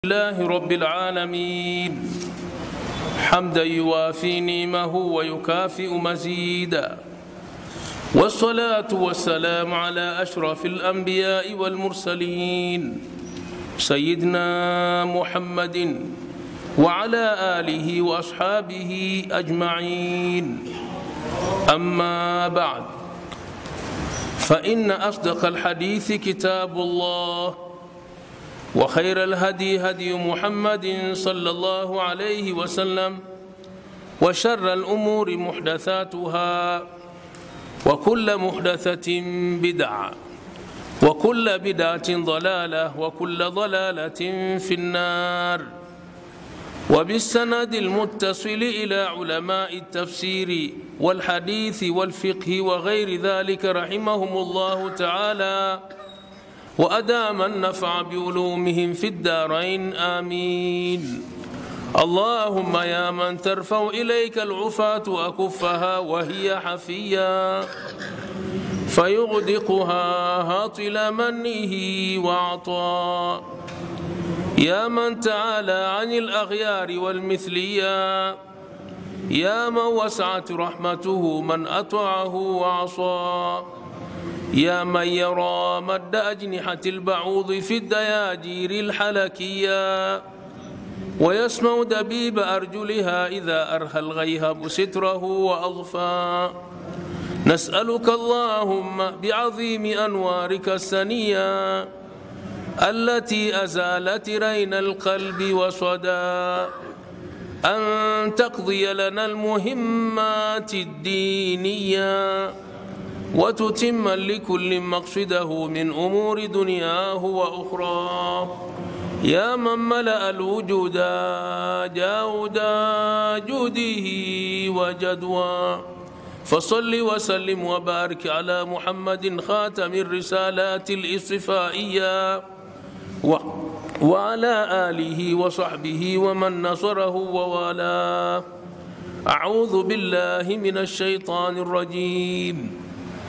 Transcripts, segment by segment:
لله رب العالمين حمدا يوافي نعمه ويكافئ مزيدا والصلاة والسلام على أشرف الأنبياء والمرسلين سيدنا محمد وعلى آله وأصحابه أجمعين أما بعد فإن أصدق الحديث كتاب الله وخير الهدي هدي محمد صلى الله عليه وسلم وشر الأمور محدثاتها وكل محدثة بدعة وكل بدعة ضلالة وكل ضلالة في النار وبالسند المتصل إلى علماء التفسير والحديث والفقه وغير ذلك رحمهم الله تعالى وأدام النفع بعلومهم في الدارين آمين اللهم يا من ترفع إليك العفاة أكفها وهي حفيا فيغدقها هاطل منه وعطاء يا من تعالى عن الأغيار والمثليا يا من وسعت رحمته من أطاعه وعصى يا من يرى مد أجنحة البعوض في الدياجير الحلكية ويسمع دبيب أرجلها إذا أرخى الغيهب ستره وأضفى نسألك اللهم بعظيم أنوارك السنية التي أزالت رين القلب وصدى أن تقضي لنا المهمات الدينيه وتتم لكل مقصده من امور دنياه واخرى يا من ملا الوجود جاودا جوده وجدوى فصل وسلم وبارك على محمد خاتم الرسالات الاصطفائيه وعلى اله وصحبه ومن نصره ووالاه اعوذ بالله من الشيطان الرجيم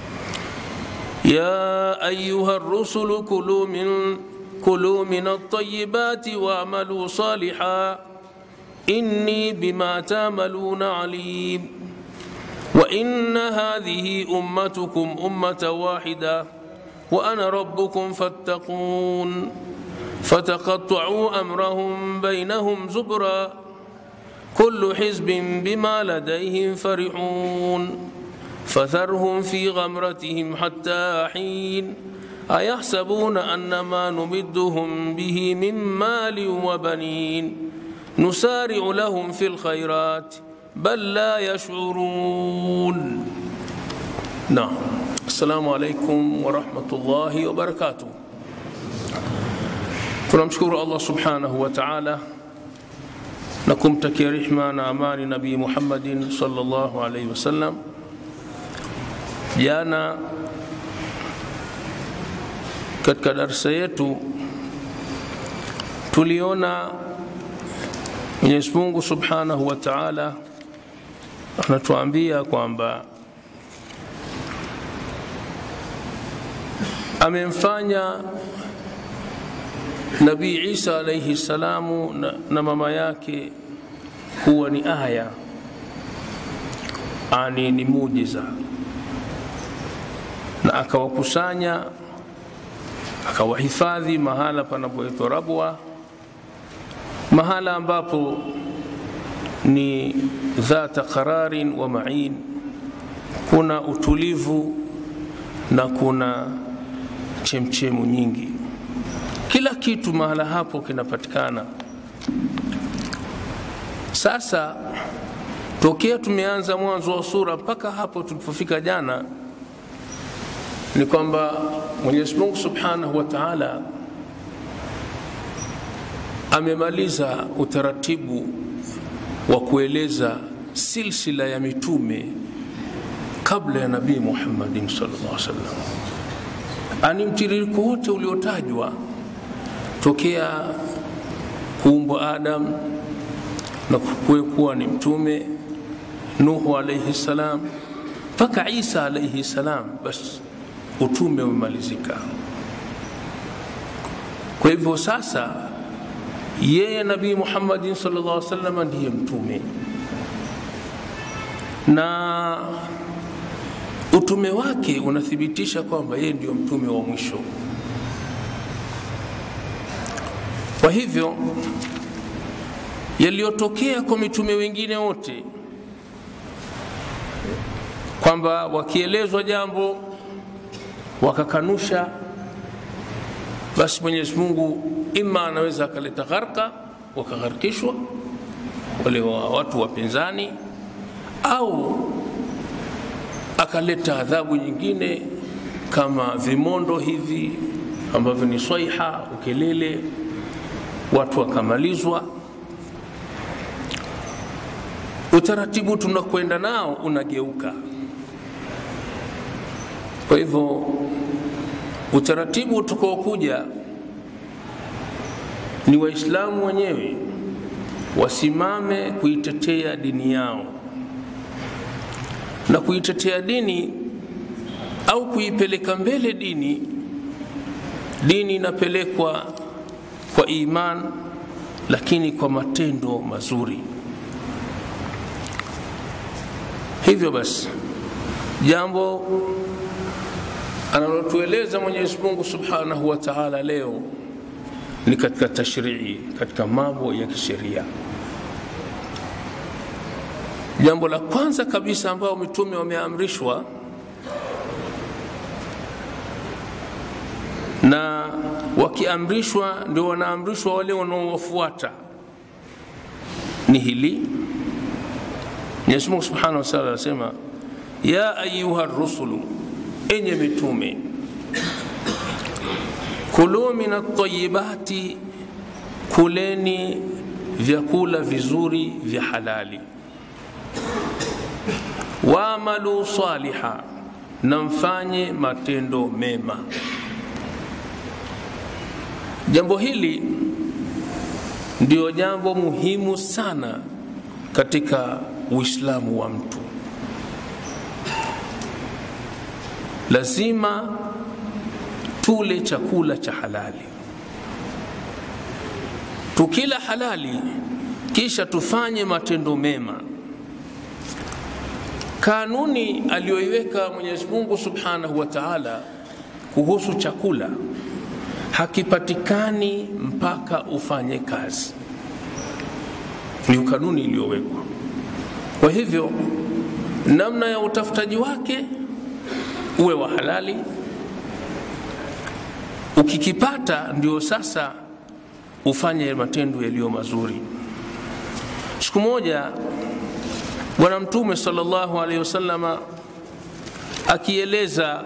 يا أيها الرسل كلوا من كلوا من الطيبات واعملوا صالحا إني بما تعملون عليم وإن هذه أمتكم أمة واحدة وأنا ربكم فاتقون فتقطعوا أمرهم بينهم زبرا كل حزب بما لديهم فرحون فذرهم في غمرتهم حتى حين أيحسبون أن ما نمدهم به من مال وبنين نسارع لهم في الخيرات بل لا يشعرون نعم السلام عليكم ورحمة الله وبركاته tunamshukuru allah subhanahu wa taala na kumtakia rehma na amani nabii muhammadin salllahu alaihi wasallam jana katika darsa yetu tuliona mwenyezi mungu subhanahu wa taala anatuambia kwamba amemfanya nabii isa alaihi salamu na, na mama yake kuwa ni aya ani ni mujiza na akawakusanya akawahifadhi mahala panapoitwa Rabwa, mahala ambapo ni dhata qararin wa ma'in, kuna utulivu na kuna chemchemu nyingi. Kila kitu mahala hapo kinapatikana. Sasa tokea tumeanza mwanzo wa sura mpaka hapo tulipofika jana ni kwamba Mwenyezi Mungu Subhanahu wa Ta'ala amemaliza utaratibu wa kueleza silsila ya mitume kabla ya Nabii Muhammadin sallallahu alaihi wasallam, ani mtiririko wote uliotajwa tokea kuumbwa Adam na kuwa ni mtume Nuhu alaihi salam mpaka Isa alaihi salam basi utume umemalizika. Kwa hivyo sasa yeye nabii muhammadin sallallahu alaihi wasallam ndiye mtume na utume wake unathibitisha kwamba yeye ndio mtume wa mwisho kwa hivyo yaliyotokea kwa mitume wengine wote kwamba wakielezwa jambo wakakanusha basi mwenyezi mungu ima anaweza akaleta gharka wakagharikishwa wale wa watu wapinzani au akaleta adhabu nyingine kama vimondo hivi ambavyo ni swaiha ukelele watu wakamalizwa utaratibu tunakwenda nao unageuka kwa hivyo utaratibu utakaokuja ni waislamu wenyewe wasimame kuitetea dini yao na kuitetea dini au kuipeleka mbele dini dini inapelekwa kwa iman lakini kwa matendo mazuri hivyo basi jambo analotueleza mwenyezi mungu subhanahu wa taala leo ni katika tashrii katika mambo ya kisheria jambo la kwanza kabisa ambayo mitume wameamrishwa na wakiamrishwa ndio wanaamrishwa wale wanaowafuata ni hili mwenyezi mungu subhanahu wa taala anasema ya ayuha rusulu enye mitume kulu min atayibati kuleni vyakula vizuri vya halali waamalu saliha na mfanye matendo mema jambo hili ndio jambo muhimu sana katika uislamu wa mtu lazima tule chakula cha halali tukila halali kisha tufanye matendo mema kanuni aliyoiweka mwenyezi mungu subhanahu wa taala kuhusu chakula hakipatikani mpaka ufanye kazi ni kanuni iliyowekwa kwa hivyo namna ya utafutaji wake uwe wa halali ukikipata ndio sasa ufanye matendo yaliyo mazuri siku moja bwana mtume salllahu alaihi wasallama akieleza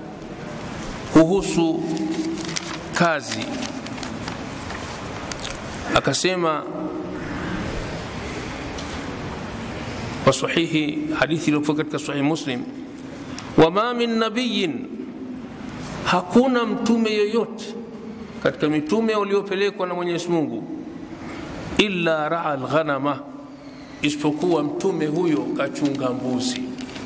kuhusu kazi akasema kwa sahihi hadithi iliyokuwa katika sahihi muslim wama min nabiyin hakuna mtume yoyote katika mitume waliopelekwa na mwenyezi mungu illa raa lghanama isipokuwa mtume huyo kachunga mbuzi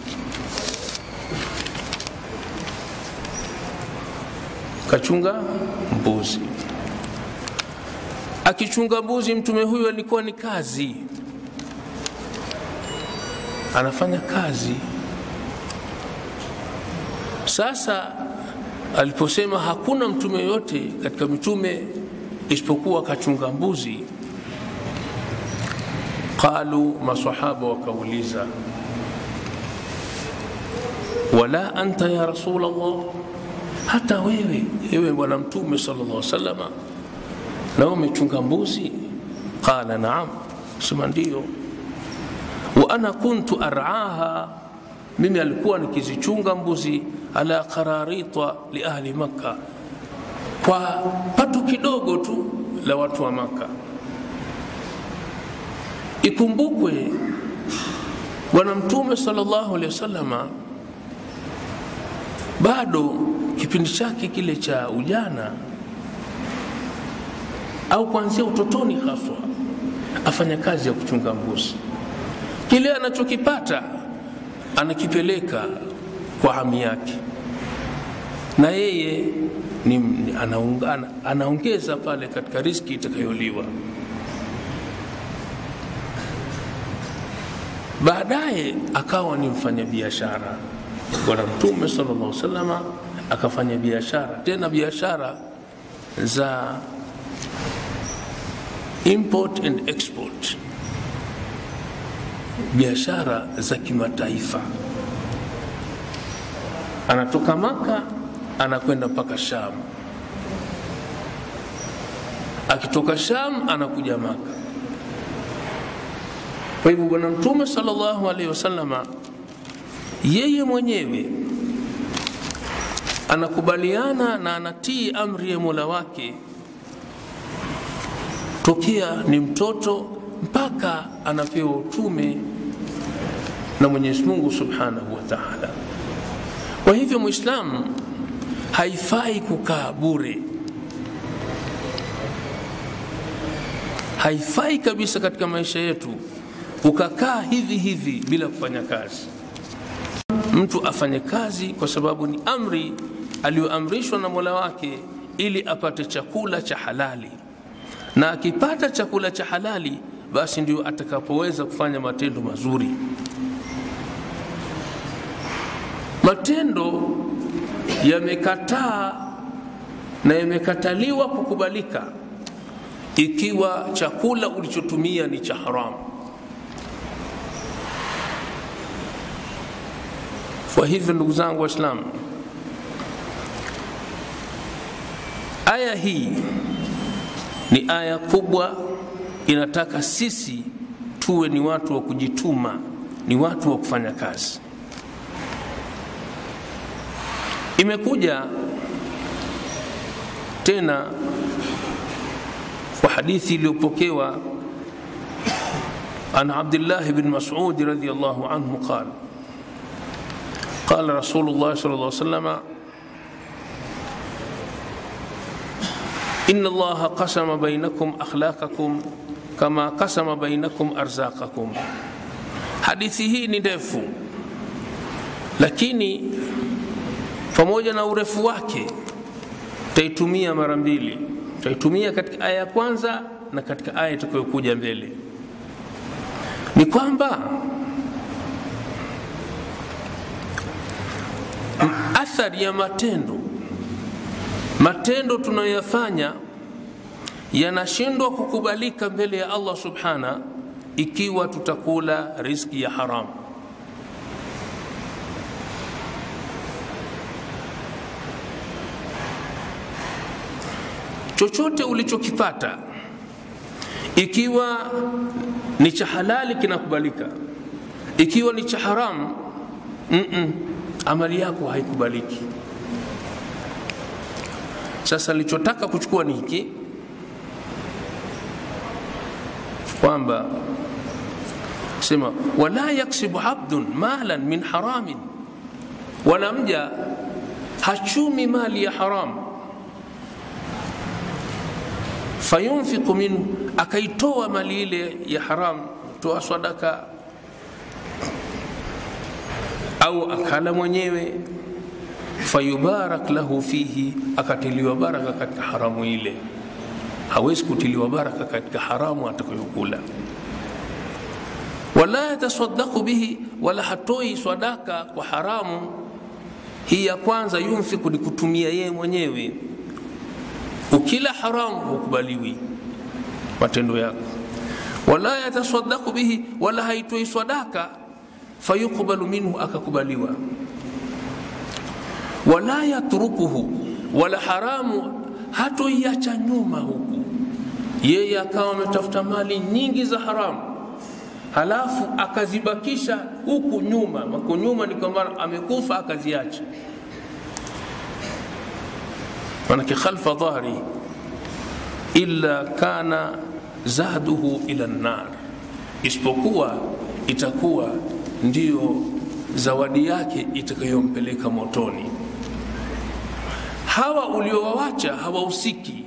kachunga mbuzi akichunga mbuzi mtume huyo alikuwa ni kazi anafanya kazi sasa aliposema hakuna mtume yote katika mitume isipokuwa kachunga mbuzi qalu masahaba wakauliza wala anta ya rasul allah hata wewe ewe bwana mtume sala llah salama na umechunga mbuzi qala naam sema ndio wa ana kuntu araha mimi alikuwa nikizichunga mbuzi ala qararita liahli makka kwa pato kidogo tu la watu wa makka ikumbukwe bwana mtume salllahu alehi wasalama bado kipindi chake kile cha ujana au kuanzia utotoni haswa afanya kazi ya kuchunga mbuzi kile anachokipata anakipeleka kwa hami yake na yeye ni, anaunga, ana, anaongeza pale katika riski itakayoliwa baadaye akawa ni mfanyabiashara bwana mtume sallallahu alaihi wasallam akafanya biashara tena biashara za import and export biashara za kimataifa anatoka maka anakwenda mpaka sham akitoka sham anakuja maka kwa hivyo bwana mtume sallallahu alaihi wasallama yeye mwenyewe anakubaliana na anatii amri ya mola wake tokea ni mtoto mpaka anapewa utume na mwenyezi mungu subhanahu wa taala kwa hivyo mwislamu haifai kukaa bure haifai kabisa katika maisha yetu ukakaa hivi hivi bila kufanya kazi mtu afanye kazi kwa sababu ni amri aliyoamrishwa na mola wake ili apate chakula cha halali na akipata chakula cha halali basi ndio atakapoweza kufanya matendo mazuri matendo yamekataa na yamekataliwa kukubalika ikiwa chakula ulichotumia ni cha haramu kwa hivyo ndugu zangu waislamu aya hii ni aya kubwa inataka sisi tuwe ni watu wa kujituma ni watu wa kufanya kazi imekuja tena kwa hadithi iliyopokewa an abdillahi bn masudi radiallahu anhu qala قال رسول الله صلى الله عليه وسلم إن الله قسم بينكم أخلاقكم كما قسم بينكم أرزاقكم hadithi hii ni ndefu lakini pamoja na urefu wake taitumia mara mbili taitumia katika aya ya kwanza na katika aya itakayokuja mbele ni kwamba athari ya matendo matendo tunayoyafanya yanashindwa kukubalika mbele ya allah subhana ikiwa tutakula riski ya haramu chochote ulichokipata ikiwa ni cha halali kinakubalika ikiwa ni cha haramu mm-mm, amali yako haikubaliki sasa nilichotaka kuchukua ni hiki kwamba sema wala yaksibu abdun malan min haramin wala mja hachumi mali ya haramu fayunfiqu minhu akaitoa mali ile ya haramu toa sadaka au akala mwenyewe fayubarak lahu fihi akatiliwa baraka katika haramu ile hawezi kutiliwa baraka katika haramu atakayokula wala yatasaddaku bihi wala hatoi sadaka kwa haramu hii ya kwanza yunfiku ni kutumia yeye mwenyewe ukila haramu hukubaliwi matendo yako wala yatasaddaku bihi wala haitoi sadaka fayuqbalu minhu akakubaliwa wala yatrukuhu wala haramu hatoiacha nyuma huku yeye akawa ametafuta mali nyingi za haramu halafu akazibakisha huku nyuma mako nyuma ni kwamba amekufa akaziacha manake khalfa dhahri illa kana zahduhu ila nnar isipokuwa itakuwa ndiyo zawadi yake itakayompeleka motoni hawa uliowawacha hawahusiki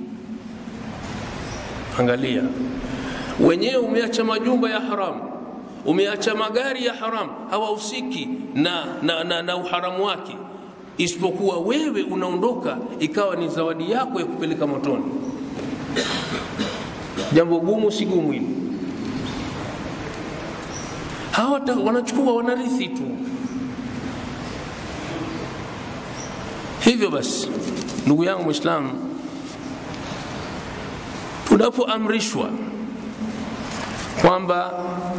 angalia wenyewe umeacha majumba ya haramu umeacha magari ya haramu hawahusiki na, na, na, na uharamu wake isipokuwa wewe unaondoka ikawa ni zawadi yako ya kupeleka motoni jambo gumu si gumu hili hawa wanachukua wanarithi tu hivyo basi ndugu yangu mwislamu tunapoamrishwa kwamba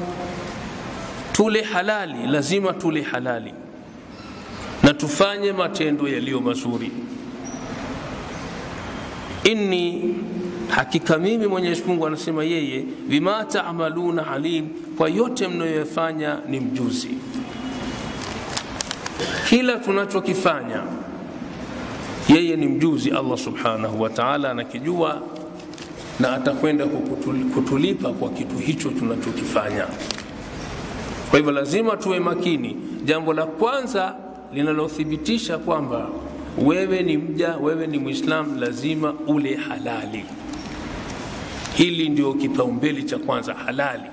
tule halali lazima tule halali na tufanye matendo yaliyo mazuri inni hakika mimi mwenyezi mungu anasema yeye bima tamaluna alim kwa yote mnayoyafanya ni mjuzi kila tunachokifanya yeye ni mjuzi allah subhanahu wa taala anakijua na atakwenda kutulipa kwa kitu hicho tunachokifanya kwa hivyo lazima tuwe makini jambo la kwanza linalothibitisha kwamba wewe ni mja wewe ni mwislam lazima ule halali hili ndio kipaumbele cha kwanza halali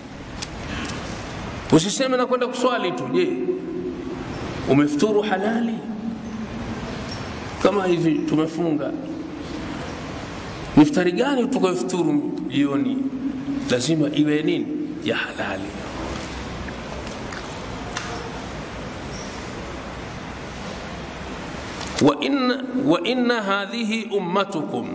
usiseme na kwenda kuswali tu je umefuturu halali kama hivi tumefunga miftari gani tukayofuturu jioni lazima iwe nini ya halali wa inna, wa inna hadhihi ummatukum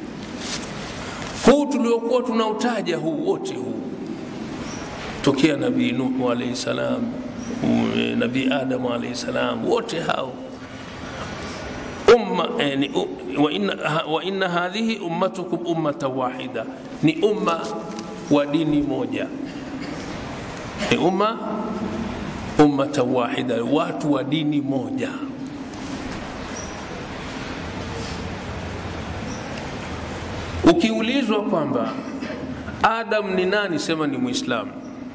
huu tuliokuwa tunautaja huu wote huu tokea nabii nuhu alaihi salam nabii adamu alaihi salam wote hao umma yani, wa, inna, wa inna hadhihi ummatukum ummatan wahida ni umma wa dini moja ni umma ummatan wahida watu wa dini moja ukiulizwa kwamba adam ni nani sema ni mwislamu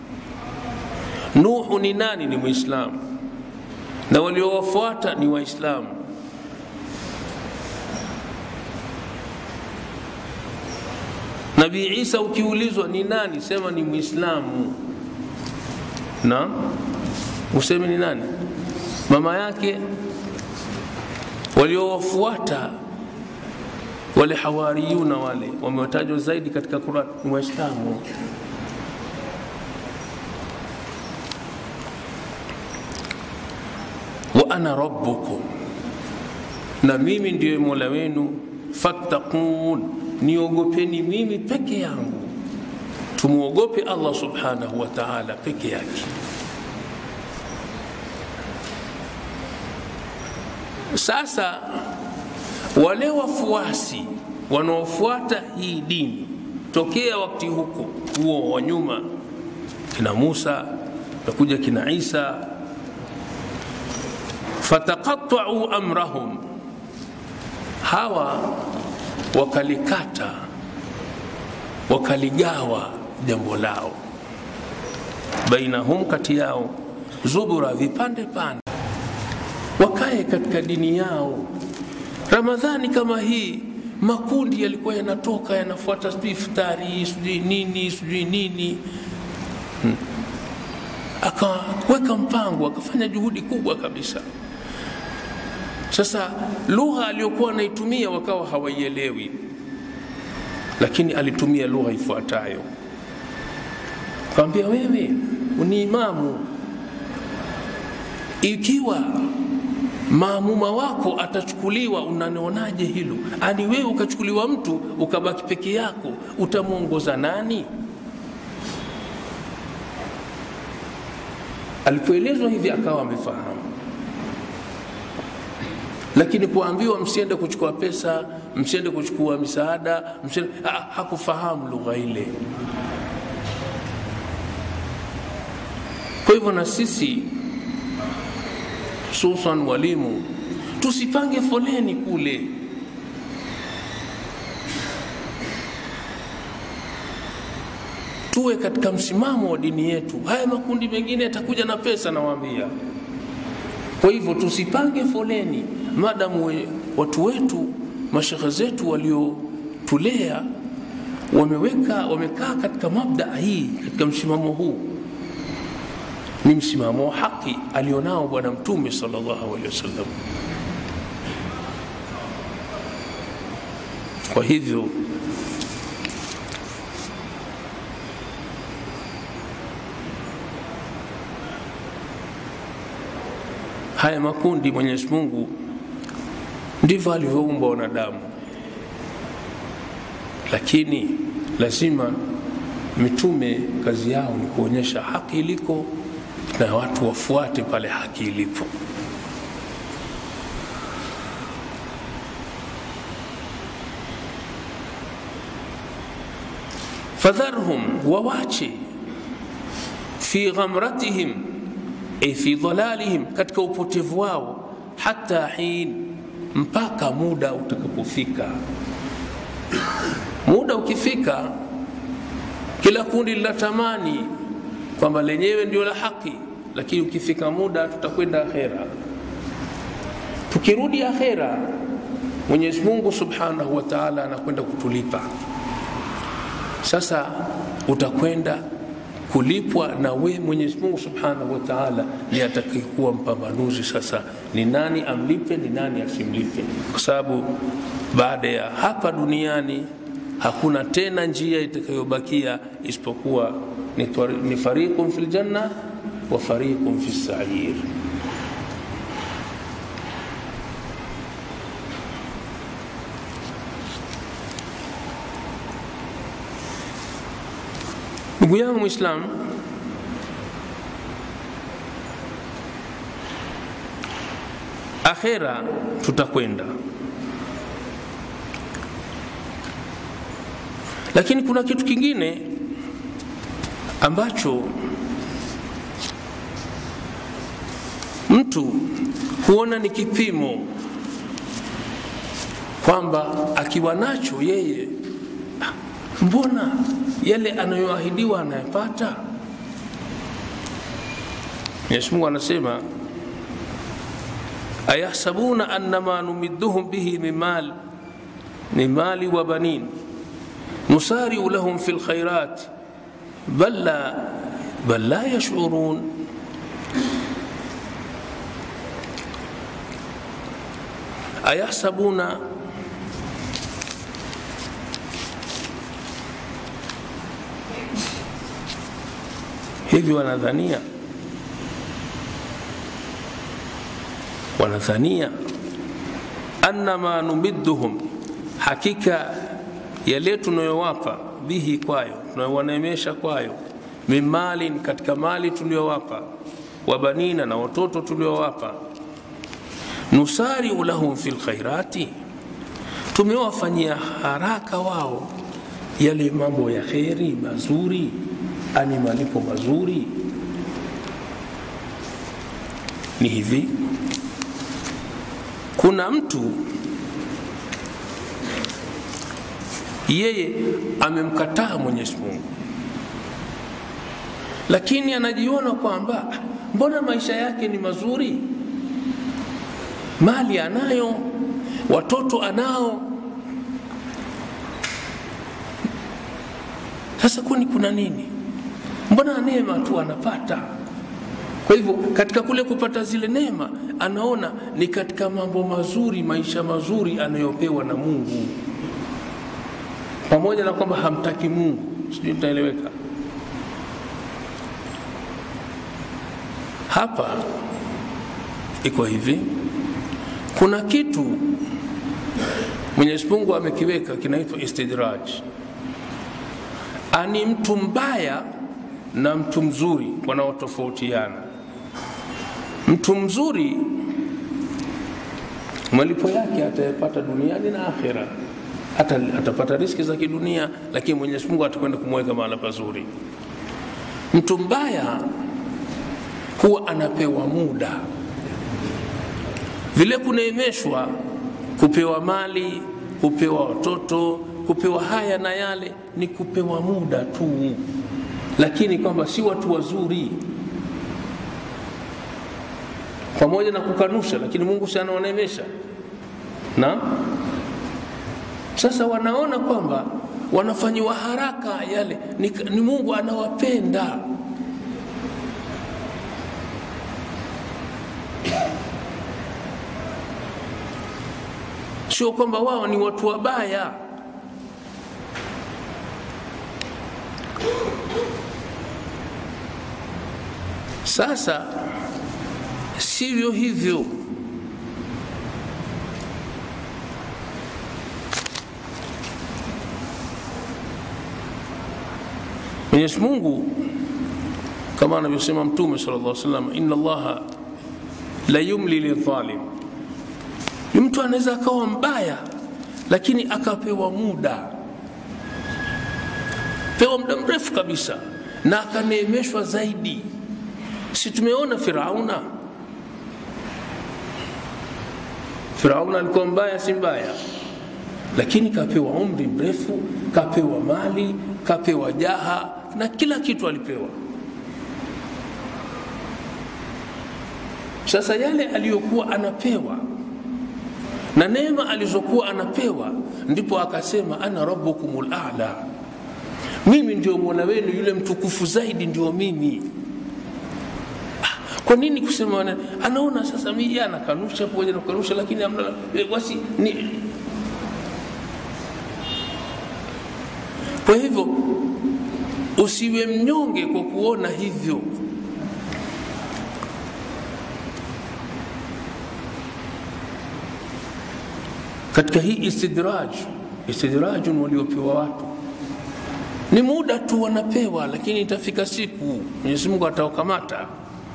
nuhu ni nani ni mwislamu na waliowafuata ni waislamu nabii isa ukiulizwa ni nani sema ni mwislamu na useme ni nani mama yake waliowafuata wale hawariyuna wale wamewatajwa zaidi katika Quran ni Waislamu. wa ana rabbukum, na mimi ndiyo mola wenu, fattaqun, niogopeni mimi peke yangu. Tumwogope Allah subhanahu wa ta'ala peke yake. Sasa wale wafuasi wanaofuata hii dini tokea wakati huko huo wa nyuma kina Musa nakuja kina Isa fataqatta'u amrahum hawa wakalikata wakaligawa jambo lao bainahum kati yao zubura vipande pande wakae katika dini yao ramadhani kama hii makundi yalikuwa yanatoka yanafuata sijui iftari sijui nini sijui nini hmm. akaweka mpango akafanya juhudi kubwa kabisa sasa lugha aliyokuwa anaitumia wakawa hawaielewi lakini alitumia lugha ifuatayo kawambia wewe ni imamu ikiwa maamuma wako atachukuliwa unanionaje hilo ani wewe ukachukuliwa mtu ukabaki peke yako utamwongoza nani alipoelezwa hivi akawa amefahamu lakini kuambiwa msiende kuchukua pesa msiende kuchukua misaada msiende, ha, hakufahamu lugha ile kwa hivyo na sisi hususan walimu tusipange foleni kule tuwe katika msimamo wa dini yetu haya makundi mengine yatakuja na pesa nawaambia kwa hivyo tusipange foleni madamu we, watu wetu mashekhe zetu waliotulea wameweka wamekaa katika mabdaa hii katika msimamo huu ni msimamo wa haki alionao bwana mtume sallallahu alaihi wasallam kwa hivyo haya makundi mwenyezi mungu ndivyo alivyoumba wanadamu lakini lazima mitume kazi yao ni kuonyesha haki iliko na watu wafuate pale haki ilipo fadharhum wawache fi ghamratihim ay fi dhalalihim katika upotevu wao hata hin mpaka muda utakapofika muda ukifika kila kundi linatamani kwamba lenyewe ndio la haki lakini ukifika muda tutakwenda akhera tukirudi akhera mwenyezi mungu subhanahu wa taala anakwenda kutulipa sasa utakwenda kulipwa na we mwenyezi mungu subhanahu wa taala ni atakayekuwa mpambanuzi sasa ni nani amlipe ni nani asimlipe kwa sababu baada ya hapa duniani hakuna tena njia itakayobakia isipokuwa ni, ni fariqun fi ljanna wa fariqun fi sair ndugu yangu mwislamu akhera tutakwenda lakini kuna kitu kingine ambacho mtu huona ni kipimo kwamba akiwa nacho yeye mbona yale anayoahidiwa anayepata mwenyezi mungu anasema ayahsabuna annama numidduhum bihi min mal min mali wa banin nusariu lahum fi lkhairat bal la bal la yashurun ayahsabuna hivi wanadhania wanadhania annama numidduhum hakika yale tunayowapa bihi kwayo tunayowaneemesha kwayo min malin katika mali tuliyowapa wabanina na watoto tuliowapa nusariu lahum fi lkhairati tumewafanyia haraka wao yale mambo ya kheri mazuri ani malipo mazuri ni hivi kuna mtu yeye amemkataa mwenyezi mungu lakini anajiona kwamba mbona maisha yake ni mazuri mali anayo watoto anao sasa kwani kuna nini mbona neema tu anapata kwa hivyo katika kule kupata zile neema anaona ni katika mambo mazuri maisha mazuri anayopewa na mungu pamoja na kwamba hamtaki mungu sijui itaeleweka hapa iko hivi kuna kitu mwenyezi mungu amekiweka kinaitwa istidraj ani mtu mbaya na mtu mzuri wanaotofautiana mtu mzuri malipo yake atayapata duniani na akhira hata atapata riski za kidunia lakini mwenyezi mungu atakwenda kumweka mahala pazuri mtu mbaya huwa anapewa muda vile kuneemeshwa kupewa mali kupewa watoto kupewa haya na yale ni kupewa muda tu lakini kwamba si watu wazuri pamoja na kukanusha lakini mungu si anawaneemesha na sasa wanaona kwamba wanafanyiwa haraka yale ni, ni mungu anawapenda sio kwamba wao ni watu wabaya sasa sivyo hivyo mwenyezi mungu kama anavyosema mtume sala llah salam ina allaha la yumli lidhalim ni mtu anaweza akawa mbaya lakini akapewa muda pewa muda mrefu kabisa na akaneemeshwa zaidi si tumeona firauna firauna alikuwa mbaya si mbaya lakini kapewa umri mrefu kapewa mali kapewa jaha na kila kitu alipewa sasa yale aliyokuwa anapewa na neema alizokuwa anapewa ndipo akasema ana rabbukum lala mimi ndio mola wenu yule mtukufu zaidi ndio mimi kwa nini kusema wana, anaona sasa mi yeye anakanusha pamoja na kukanusha lakini amna basi ni kwa hivyo usiwe mnyonge kwa kuona hivyo katika hii istidraj istidrajun waliopewa watu ni muda tu wanapewa lakini itafika siku mwenyezi mungu atawakamata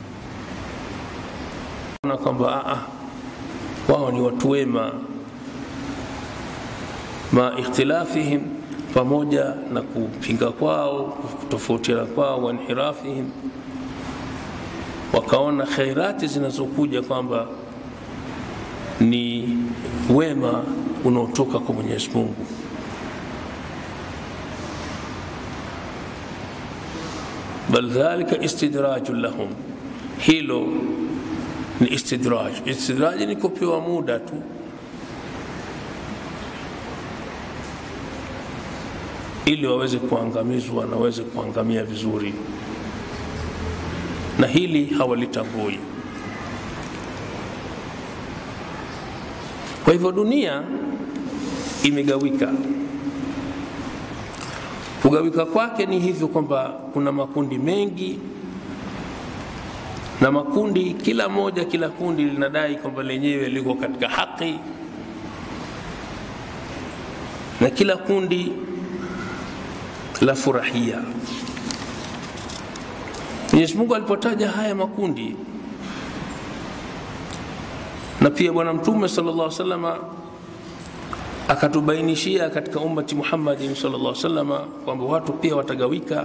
na kwamba wao ni watu wema ma ikhtilafihim pamoja na kupinga kwao kutofautiana kwao wainhirafihim wakaona khairati zinazokuja kwamba ni wema unaotoka kwa mwenyezi mungu bal dhalika istidraju lahum hilo ni istidraj istidraji ni kupewa muda tu ili waweze kuangamizwa na waweze kuangamia vizuri na hili hawalitambui kwa hivyo dunia imegawika kugawika kwake ni hivyo kwamba kuna makundi mengi na makundi kila moja kila kundi linadai kwamba lenyewe liko katika haki na kila kundi la furahia mwenyezi mungu alipotaja haya makundi na pia bwana mtume sala llah salama akatubainishia katika ummati muhammadin sala llah salama kwamba watu pia watagawika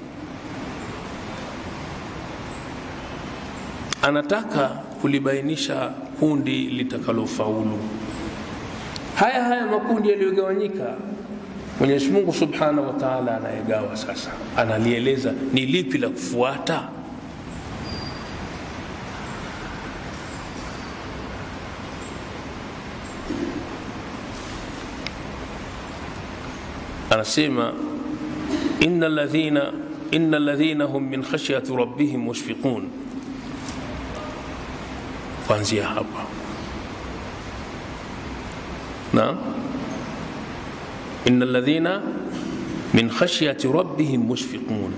anataka kulibainisha kundi litakalofaulu haya haya makundi yaliyogawanyika mwenyezi mungu subhanahu wa taala anayegawa sasa analieleza ni lipi la kufuata anasema ina ladhina ina ladhina hum min khashyati rabbihim mushfiqun kuanzia hapa naam إن الذين من خشية ربهم مشفقون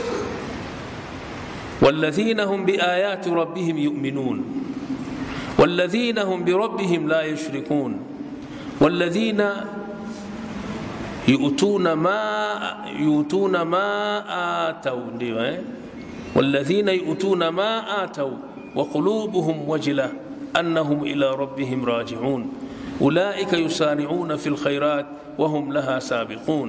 والذين هم بآيات ربهم يؤمنون والذين هم بربهم لا يشركون والذين يؤتون ما يؤتون ما آتوا والذين يؤتون ما آتوا وقلوبهم وجلة أنهم إلى ربهم راجعون أولئك يسارعون في الخيرات وهم لها سابقون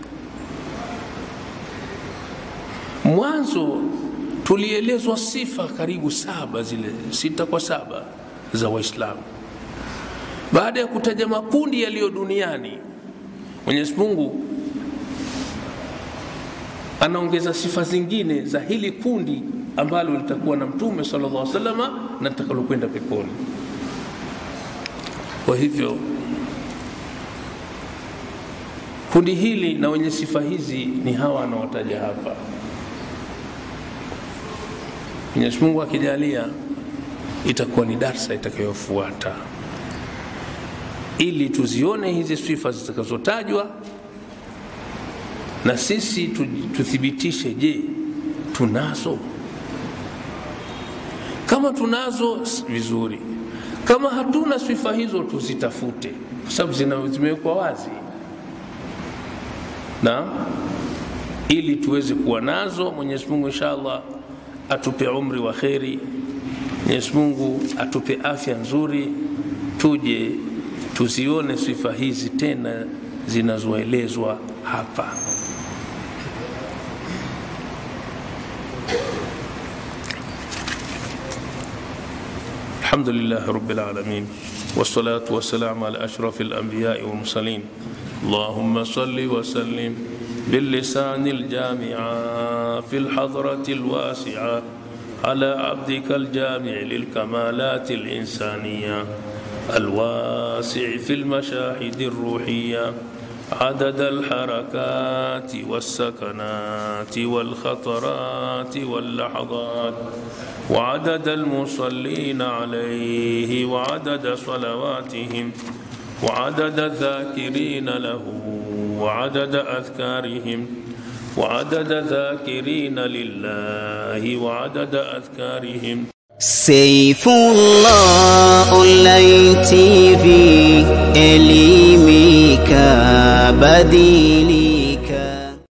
mwanzo tulielezwa sifa karibu saba zile sita kwa saba za waislamu baada ya kutaja makundi yaliyo duniani mwenyezi mungu anaongeza sifa zingine za hili kundi ambalo litakuwa na mtume sala llah salama na litakalokwenda peponi kwa hivyo kundi hili na wenye sifa hizi ni hawa anaotaja hapa mwenyezi mungu akijalia itakuwa ni darsa itakayofuata ili tuzione hizi sifa zitakazotajwa na sisi tuthibitishe je tunazo kama tunazo vizuri kama hatuna sifa hizo tuzitafute kwa sababu zimewekwa wazi na ili tuweze kuwa nazo mwenyezi mungu inshallah atupe umri wa kheri mwenyezi mungu atupe afya nzuri tuje tuzione sifa hizi tena zinazoelezwa hapa الحمد لله رب العالمين والصلاة والسلام على أشرف الأنبياء والمرسلين اللهم صل وسلم باللسان الجامع في الحضرة الواسعة على عبدك الجامع للكمالات الإنسانية الواسع في المشاهد الروحية عدد الحركات والسكنات والخطرات واللحظات وعدد المصلين عليه وعدد صلواتهم وعدد الذاكرين له وعدد أذكارهم وعدد ذاكرين لله وعدد أذكارهم سيف الله online TV elimika badili